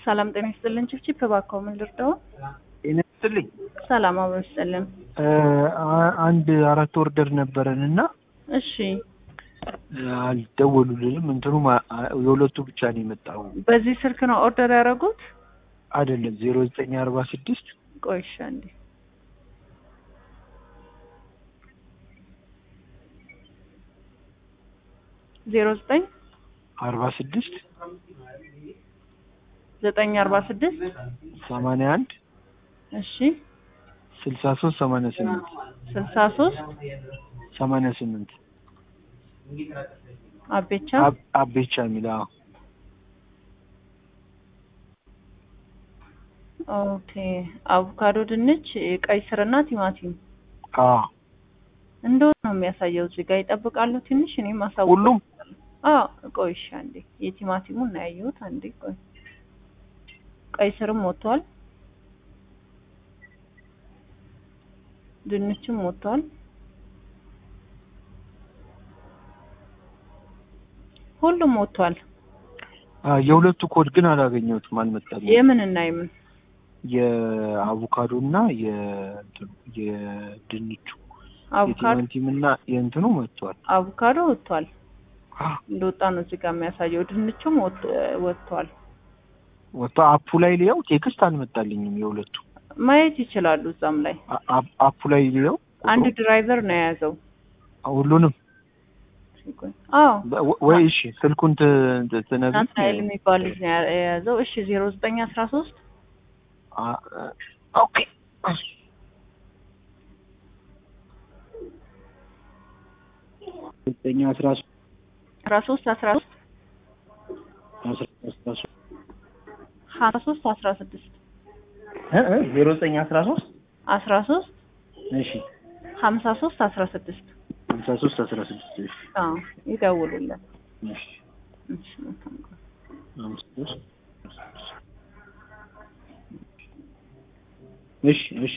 ሰላም ጤና ይስጥልን። ችብችብ እባክዎ ምን ልርዳው? ጤና ይስጥልኝ። ሰላም አብሮ ይስጥልን። አንድ አራት ወርደር ነበረን እና እሺ አልደወሉልንም። እንትኑ የሁለቱ ብቻ ነው የመጣው። በዚህ ስልክ ነው ኦርደር ያደረጉት? አይደለም ዜሮ ዘጠኝ አርባ ስድስት ቆይ እሺ አንዴ ዜሮ ዘጠኝ አርባ ስድስት ዘጠኝ አርባ ስድስት ሰማንያ አንድ እሺ ስልሳ ሶስት ሰማንያ ስምንት ስልሳ ሶስት ሰማንያ ስምንት አቤቻ አቤቻ የሚል አዎ። ኦኬ አቮካዶ፣ ድንች፣ ቀይ ስርና ቲማቲም አዎ እንደሆነ ነው የሚያሳየው። እዚህ ጋር ይጠብቃሉ ትንሽ እኔም አሳውቅ ሁሉም አዎ ቆይ እሺ አንዴ የቲማቲሙን ነው ያየሁት። አንዴ ቆይ ቀይ ስርም ወጥቷል፣ ድንችም ወጥቷል። ሁሉም ወጥቷል። አ፣ የሁለቱ ኮድ ግን አላገኘሁትም፣ አልመጣልኝም። የምን እና የምን የአቮካዶ እና የእንትኑ የድንቹ አቮካዶ የቲማንቲም እና የእንትኑ መጥቷል። አቮካዶ ወጥቷል አ፣ እንደወጣ ነው እዚህ ጋር የሚያሳየው። ድንቹም ወጥ- ወጥቷል። ወጥቶ አፑ ላይ ሊያው ቴክስት አልመጣልኝም። የሁለቱ ማየት ይችላሉ እዛም ላይ አ- አ- አፑ ላይ ሊያው አንድ ድራይቨር ነው የያዘው። ሁሉንም አዎ በ- ወይ እሺ ስልኩን ት- ት- ትነግሪኝ? ናትናኤል የሚባል ልጅ ነው ያ- የያዘው። እሺ ዜሮ ዘጠኝ አስራ ሶስት አ- አ- ኦኬ ዘጠኝ አስራ ሶስት አስራ ሶስት አስራ ሶስት አስራ አስራ ሶስት ሀያ ሶስት አስራ ስድስት እ እ ዜሮ ዘጠኝ አስራ ሶስት አስራ ሶስት እሺ ሀምሳ ሶስት አስራ ስድስት ሃምሳ ሶስት አስራ ስድስት እሺ አዎ ይደውሉልን። እሺ እሺ መልካም ቀን። ሃምሳ ሶስት እሺ እሺ